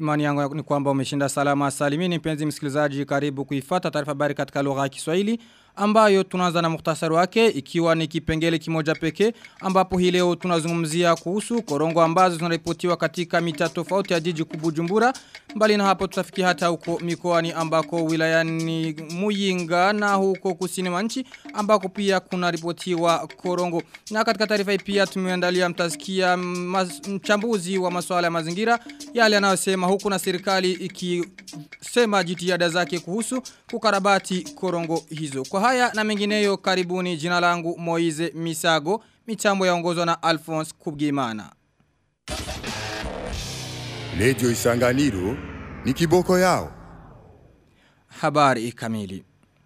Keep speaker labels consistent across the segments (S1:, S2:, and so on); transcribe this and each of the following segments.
S1: Imani yangu ni kwamba umeshinda salama salimini mpenzi msikilizaji karibu kuifata taarifa habari katika lugha ya Kiswahili ambayo tunaanza na muhtasari wake ikiwa ni kipengele kimoja pekee ambapo hii leo tunazungumzia kuhusu korongo ambazo zinaripotiwa katika mitaa tofauti ya jiji kubujumbura mbali na hapo tutafikia hata huko mikoani ambako wilayani Muyinga na huko kusini mwa nchi ambako pia kuna ripotiwa korongo na katika taarifa hii pia tumeandalia mtasikia mchambuzi wa masuala ya mazingira yale anayosema huku na serikali ikisema jitihada zake kuhusu kukarabati korongo hizo kwa haya na mengineyo karibuni jina langu Moize Misago mitambo yaongozwa na Alphonse Kubgimana
S2: Radio Isanganiro ni kiboko yao.
S1: Habari kamili.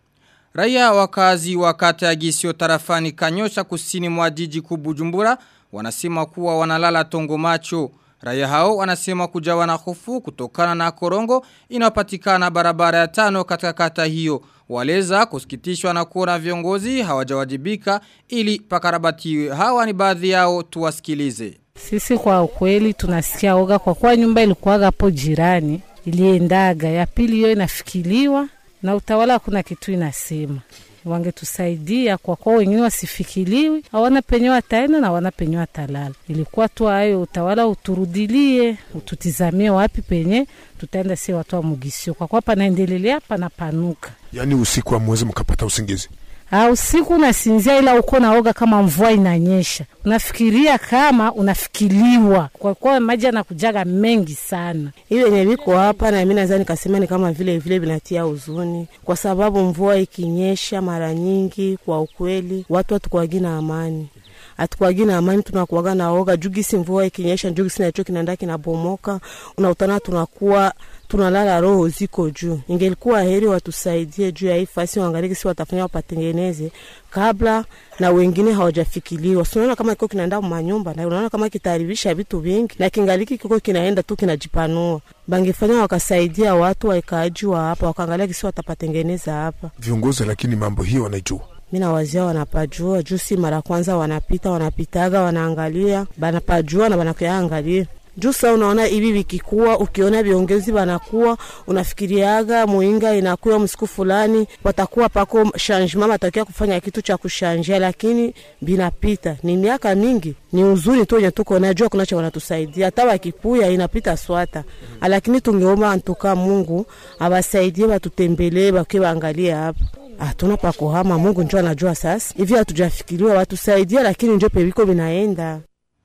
S1: Raia wakazi wa kata ya Gisio tarafani Kanyosha kusini mwa jiji kubujumbura wanasema kuwa wanalala tongo macho. Raia hao wanasema kujawa na hofu kutokana na korongo inapatikana barabara ya tano katika kata hiyo. Waleza kusikitishwa na kuona viongozi hawajawajibika ili pakarabatiwe. Hawa ni baadhi yao tuwasikilize.
S3: Sisi kwa ukweli tunasikia oga kwa kuwa nyumba ilikuwaga hapo jirani iliendaga ya pili hiyo inafikiliwa na utawala hakuna kitu inasema wangetusaidia kwa kuwa wengine wasifikiliwi hawana penye wataenda na hawana penye watalala ilikuwa tu hayo utawala uturudilie ututizamie wapi penye tutaenda si watu wa mugisio kwa kuwa panaendelelea panapanuka
S4: yaani usiku wa mwezi mkapata usingizi
S3: Ha, usiku unasinzia ila uko naoga kama mvua inanyesha. Unafikiria kama unafikiliwa kwa kuwa maji yanakujaga mengi sana.
S5: Hiyo yenye viko hapa na mimi nadhani nikasema ni kama vile vile vinatia huzuni, kwa sababu mvua ikinyesha mara nyingi, kwa ukweli watu hatukuwagi na amani hatukuwagi na amani, tunakuwaga na oga jugisi mvua ikinyesha, jugisi nacho kinaenda kinabomoka, unautana tunakuwa tunalala roho ziko juu. Ingelikuwa heri watusaidie juu ya hii fasi, waangalie si watafanya wapatengeneze kabla na wengine hawajafikiliwa. Unaona kama kiko kinaenda manyumba na unaona kama kitaharibisha vitu vingi, na kingaliki kiko kinaenda tu kinajipanua. Bangefanya wakasaidia watu waikaaji wa hapa, wakaangalia kisi watapatengeneza hapa.
S4: viongozi lakini mambo hiyo wanaijua
S5: mi nawazia wanapajua juu si mara kwanza wanapita wanapitaga wanaangalia banapajua na banakuyaangalia juu sa unaona hivi vikikuwa ukiona viongozi wanakuwa unafikiriaga muinga inakuwa msiku fulani watakuwa pako changement watakia kufanya kitu cha kushanjia lakini binapita ni miaka mingi ni uzuri tu wenye tuko najua kunacho wanatusaidia hata wakipuya inapita swata lakini tungeomba antuka mungu awasaidie watutembelee wakiwe waangalie hapa hatuna pa kuhama. Mungu njo anajua sasa hivi, hatujafikiriwa watusaidia, lakini njo peviko vinaenda.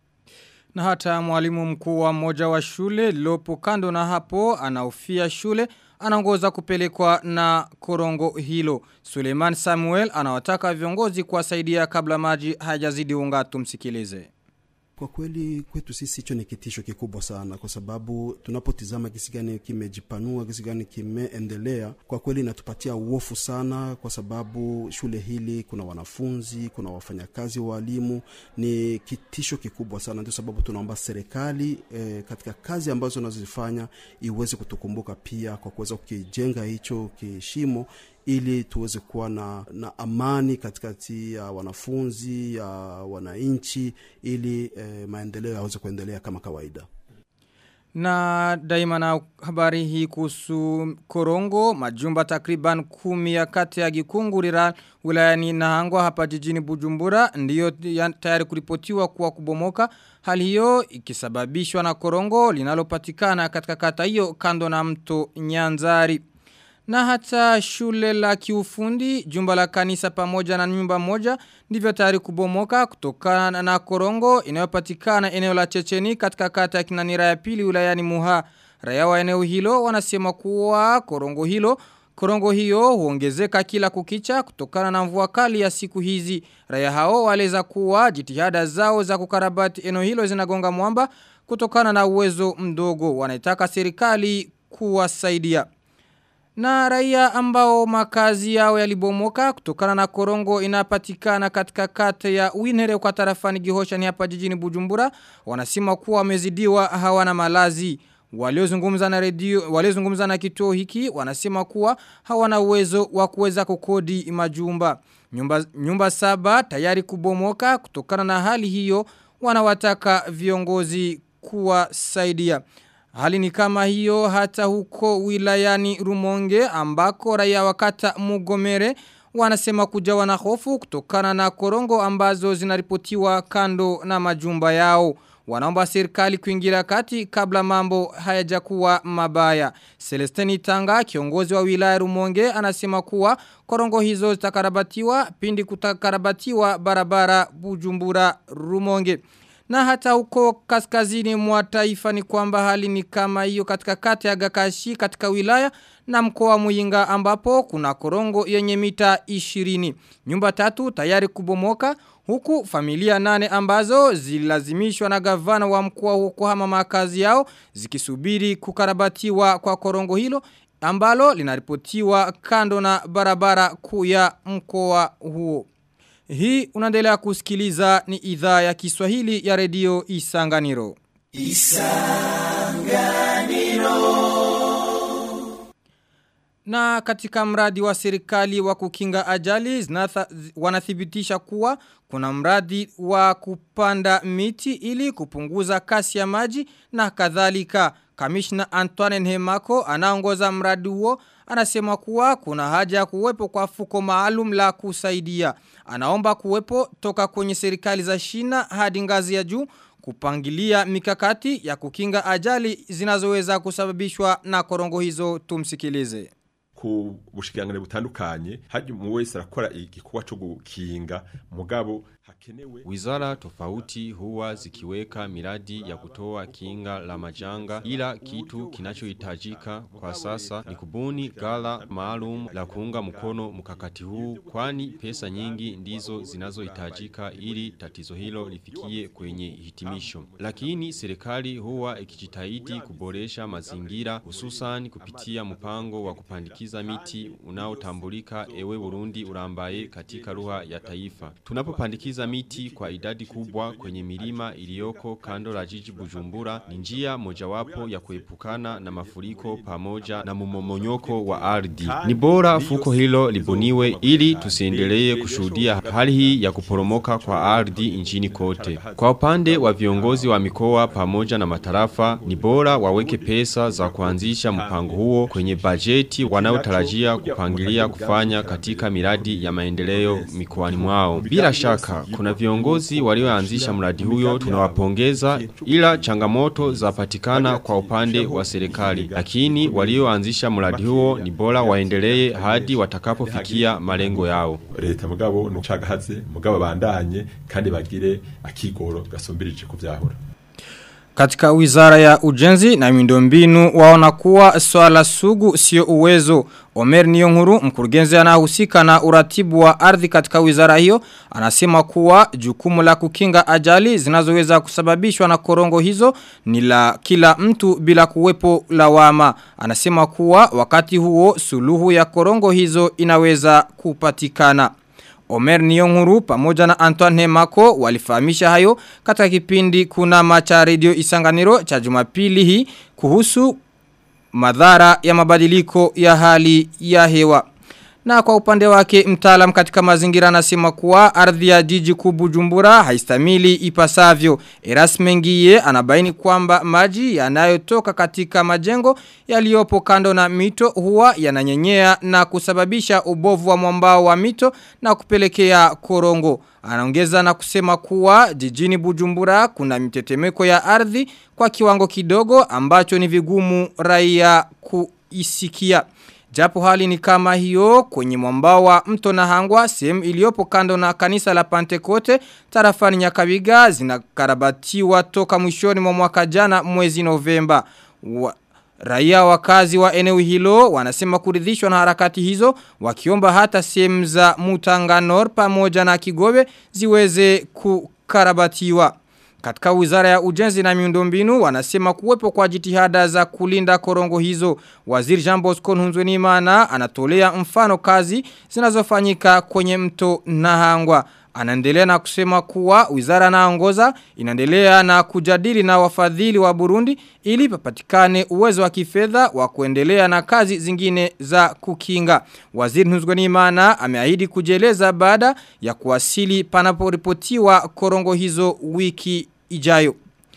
S1: Na hata mwalimu mkuu wa moja wa shule lilopo kando na hapo anaofia shule anaongoza kupelekwa na korongo hilo. Suleiman Samuel anawataka viongozi kuwasaidia kabla maji hayajazidi unga tumsikilize.
S6: Kwa kweli kwetu sisi hicho ni kitisho kikubwa sana, kwa sababu tunapotizama kisi gani kimejipanua, kisi gani kimeendelea, kwa kweli inatupatia uofu sana, kwa sababu shule hili kuna wanafunzi, kuna wafanyakazi, walimu, ni kitisho kikubwa sana. Ndio sababu tunaomba serikali eh, katika kazi ambazo unazozifanya iweze kutukumbuka pia kwa kuweza kukijenga hicho kishimo ili tuweze kuwa na, na amani katikati ya wanafunzi ya wananchi ili eh, maendeleo yaweze kuendelea kama kawaida.
S1: Na daima na habari hii kuhusu korongo, majumba takriban kumi ya kati ya gikungurira wilayani Nahangwa hapa jijini Bujumbura ndiyo tayari kuripotiwa kuwa kubomoka. Hali hiyo ikisababishwa na korongo linalopatikana katika kata hiyo kando na mto Nyanzari. Na hata shule la kiufundi, jumba la kanisa pamoja na nyumba moja, ndivyo tayari kubomoka kutokana na korongo inayopatikana eneo la Checheni katika kata ya kinanira ya pili wilayani Muha. Raia wa eneo hilo wanasema kuwa korongo hilo Korongo hiyo huongezeka kila kukicha kutokana na mvua kali ya siku hizi. Raia hao waleza kuwa jitihada zao za kukarabati eneo hilo zinagonga mwamba kutokana na uwezo mdogo. Wanaitaka serikali kuwasaidia. Na raia ambao makazi yao yalibomoka kutokana na korongo inapatikana katika kata ya Winere kwa tarafani Gihosha ni hapa jijini Bujumbura wanasema kuwa wamezidiwa hawana malazi. Waliozungumza na redio waliozungumza na kituo hiki wanasema kuwa hawana uwezo wa kuweza kukodi majumba. Nyumba nyumba saba tayari kubomoka kutokana na hali hiyo wanawataka viongozi kuwasaidia. Hali ni kama hiyo hata huko wilayani Rumonge ambako raia wakata Mugomere wanasema kujawa na hofu kutokana na korongo ambazo zinaripotiwa kando na majumba yao. Wanaomba serikali kuingilia kati kabla mambo hayajakuwa mabaya. Celestini Tanga, kiongozi wa wilaya Rumonge, anasema kuwa korongo hizo zitakarabatiwa pindi kutakarabatiwa barabara Bujumbura Rumonge. Na hata huko kaskazini mwa taifa ni kwamba hali ni kama hiyo katika kata ya Gakashi katika wilaya na mkoa wa Muyinga ambapo kuna korongo yenye mita 20. Nyumba tatu tayari kubomoka huku familia nane ambazo zilazimishwa na gavana wa mkoa huo kuhama makazi yao zikisubiri kukarabatiwa kwa korongo hilo ambalo linaripotiwa kando na barabara kuu ya mkoa huo. Hii unaendelea kusikiliza ni idhaa ya Kiswahili ya redio Isanganiro. Na katika mradi wa serikali wa kukinga ajali zinatha, wanathibitisha kuwa kuna mradi wa kupanda miti ili kupunguza kasi ya maji na kadhalika. Kamishna Antoine Nhemako anaongoza mradi huo anasema kuwa kuna haja ya kuwepo kwa fuko maalum la kusaidia. Anaomba kuwepo toka kwenye serikali za shina hadi ngazi ya juu kupangilia mikakati ya kukinga ajali zinazoweza kusababishwa na korongo hizo tumsikilize
S7: ku bushikirangane butandukanye haje mu wese arakora igikorwa cyo gukinga mugabo hakenewe
S8: Wizara tofauti huwa zikiweka miradi ya kutoa kinga la majanga ila kitu kinachohitajika kwa sasa ni kubuni gala maalum la kuunga mkono mkakati huu kwani pesa nyingi ndizo zinazohitajika ili tatizo hilo lifikie kwenye hitimisho. Lakini serikali huwa ikijitahidi kuboresha mazingira hususan kupitia mpango wa kupandikiza miti unaotambulika ewe Burundi urambaye katika lugha ya taifa. Tunapopandikiza miti kwa idadi kubwa kwenye milima iliyoko kando la jiji Bujumbura ni njia mojawapo ya kuepukana na mafuriko pamoja na mumomonyoko wa ardhi. Ni bora fuko hilo libuniwe ili tusiendelee kushuhudia hali hii ya kuporomoka kwa ardhi nchini kote. Kwa upande wa viongozi wa mikoa pamoja na matarafa ni bora waweke pesa za kuanzisha mpango huo kwenye bajeti wanaotarajia kupangilia kufanya katika miradi ya maendeleo mikoani mwao. Bila shaka kuna viongozi walioanzisha mradi huyo tunawapongeza ila changamoto zapatikana kwa upande wa serikali. Lakini walioanzisha mradi huo ni bora waendelee hadi watakapofikia malengo yao.
S7: leta mugabo nucagahaze mugabo bandanye kandi bagire akigoro gasombirije kuvyahura
S1: Katika wizara ya ujenzi na miundombinu waona kuwa swala sugu sio uwezo. Omer Niyonkuru mkurugenzi anahusika na uratibu wa ardhi katika wizara hiyo anasema kuwa jukumu la kukinga ajali zinazoweza kusababishwa na korongo hizo ni la kila mtu bila kuwepo lawama. Anasema kuwa wakati huo suluhu ya korongo hizo inaweza kupatikana. Omer Niyonkuru pamoja na Antoine Hemako walifahamisha hayo katika kipindi kuna macha radio isanganiro cha jumapili hii kuhusu madhara ya mabadiliko ya hali ya hewa. Na kwa upande wake mtaalam katika mazingira anasema kuwa ardhi ya jiji kubujumbura haistamili ipasavyo. Erasme Ngiye anabaini kwamba maji yanayotoka katika majengo yaliyopo kando na mito huwa yananyenyea na kusababisha ubovu wa mwambao wa mito na kupelekea korongo. Anaongeza na kusema kuwa jijini Bujumbura kuna mitetemeko ya ardhi kwa kiwango kidogo ambacho ni vigumu raia kuisikia. Japo hali ni kama hiyo kwenye mwambao wa mto na hangwa sehemu iliyopo kando na kanisa la Pantekote tarafani Nyakabiga zinakarabatiwa toka mwishoni mwa mwaka jana mwezi Novemba. Wa, Raia wakazi wa eneo hilo wanasema kuridhishwa na harakati hizo wakiomba hata sehemu za Mutanganor pamoja na Kigobe ziweze kukarabatiwa. Katika wizara ya ujenzi na miundombinu wanasema kuwepo kwa jitihada za kulinda korongo hizo. Waziri Jean Bosco Nhunzwenimana anatolea mfano kazi zinazofanyika kwenye mto Nahangwa. Anaendelea na kusema kuwa wizara naongoza inaendelea na kujadili na wafadhili wa Burundi ili papatikane uwezo wa kifedha wa kuendelea na kazi zingine za kukinga. Waziri Nhuzgonimana ameahidi kujeleza baada ya kuwasili panaporipotiwa korongo hizo wiki ijayo.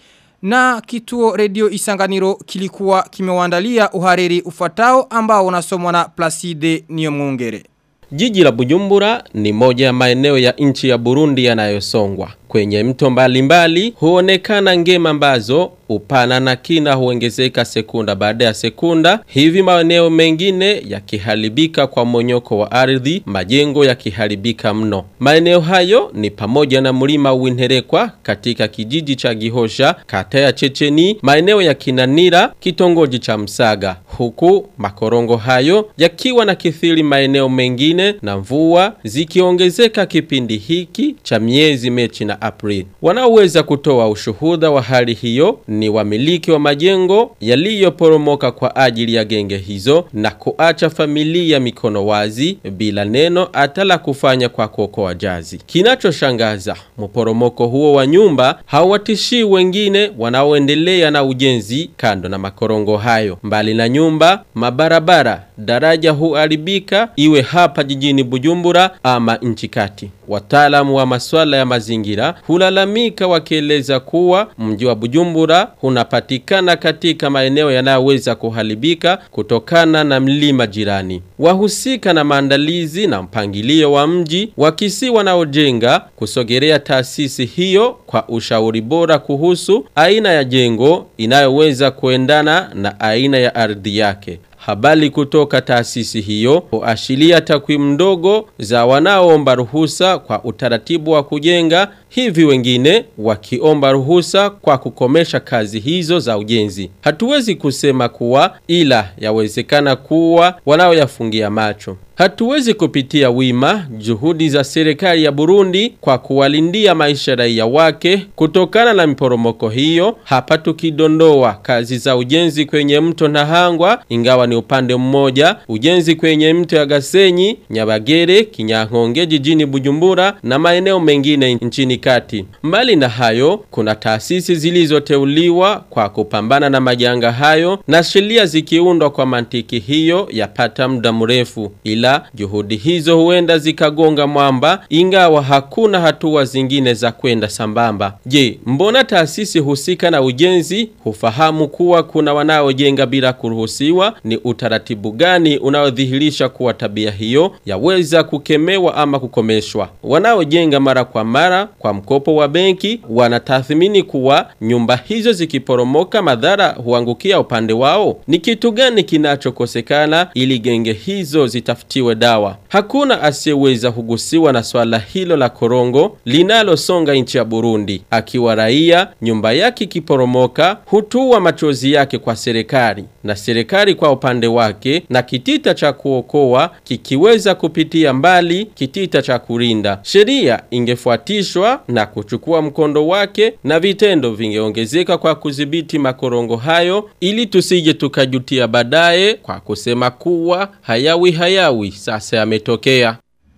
S1: Na kituo redio Isanganiro kilikuwa kimewaandalia uhariri ufatao ambao unasomwa na Placide Niyomwungere.
S9: Jiji la Bujumbura ni moja ya maeneo ya nchi ya Burundi yanayosongwa. Kwenye mto mbalimbali huonekana ngema ambazo upana na kina huongezeka sekunda baada ya sekunda, hivi maeneo mengine yakiharibika kwa monyoko wa ardhi, majengo yakiharibika mno. Maeneo hayo ni pamoja na mlima Winterekwa katika kijiji cha Gihosha, kata ya Checheni, maeneo ya Kinanira, kitongoji cha Msaga, huku makorongo hayo yakiwa na kithiri maeneo mengine na mvua zikiongezeka kipindi hiki cha miezi Mechi na April. Wanaoweza kutoa ushuhuda wa hali hiyo ni wamiliki wa majengo yaliyoporomoka kwa ajili ya genge hizo na kuacha familia mikono wazi bila neno hata la kufanya kwa kuokoa jazi. Kinachoshangaza, mporomoko huo wa nyumba hauwatishii wengine wanaoendelea na ujenzi kando na makorongo hayo. Mbali na nyumba, mabarabara, daraja huharibika iwe hapa jijini Bujumbura ama nchi kati. Wataalamu wa masuala ya mazingira hulalamika wakieleza kuwa mji wa Bujumbura unapatikana katika maeneo yanayoweza kuharibika kutokana na mlima jirani. Wahusika na maandalizi na mpangilio wa mji wakisi wanaojenga kusogelea taasisi hiyo kwa ushauri bora kuhusu aina ya jengo inayoweza kuendana na aina ya ardhi yake. Habari kutoka taasisi hiyo huashiria takwimu ndogo za wanaoomba ruhusa kwa utaratibu wa kujenga hivi wengine wakiomba ruhusa kwa kukomesha kazi hizo za ujenzi. Hatuwezi kusema kuwa ila yawezekana kuwa wanaoyafungia macho. Hatuwezi kupitia wima juhudi za serikali ya Burundi kwa kuwalindia maisha raia wake kutokana na miporomoko hiyo. Hapa tukidondoa kazi za ujenzi kwenye mto Nahangwa, ingawa ni upande mmoja, ujenzi kwenye mto ya Gasenyi, Nyabagere, Kinyankonge jijini Bujumbura na maeneo mengine nchini kati. Mbali na hayo, kuna taasisi zilizoteuliwa kwa kupambana na majanga hayo na sheria zikiundwa kwa mantiki hiyo yapata muda mrefu. Ila juhudi hizo huenda zikagonga mwamba ingawa hakuna hatua zingine za kwenda sambamba. Je, mbona taasisi husika na ujenzi hufahamu kuwa kuna wanaojenga bila kuruhusiwa? Ni utaratibu gani unaodhihirisha kuwa tabia hiyo yaweza kukemewa ama kukomeshwa? Wanaojenga mara kwa mara kwa mkopo wa benki wanatathmini kuwa nyumba hizo zikiporomoka madhara huangukia upande wao. Ni kitu gani kinachokosekana ili genge hizo zitafutiwe dawa? Hakuna asiyeweza kugusiwa na swala hilo la korongo linalosonga nchi ya Burundi. Akiwa raia, nyumba yake ikiporomoka hutua machozi yake kwa serikali na serikali kwa upande wake na kitita cha kuokoa kikiweza kupitia mbali kitita cha kurinda. Sheria ingefuatishwa na kuchukua mkondo wake na vitendo vingeongezeka kwa kudhibiti makorongo hayo ili tusije tukajutia baadaye kwa kusema kuwa hayawi hayawi sasa yametokea.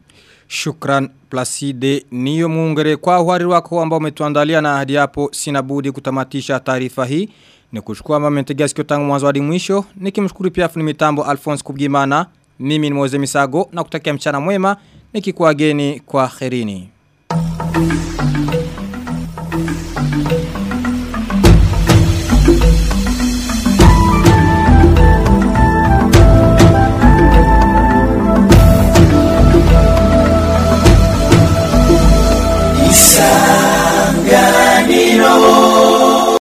S1: Shukran Placide niyo muungere kwa uhariri wako ambao umetuandalia na hadi hapo sina budi kutamatisha taarifa hii. Ni kushukua mama mtegea sikio tangu mwanzo hadi mwisho. Nikimshukuru pia fundi mitambo Alphonse Kubgimana. Mimi ni Moze Misago na kutakia mchana mwema nikikuageni kwa kherini.
S10: Isa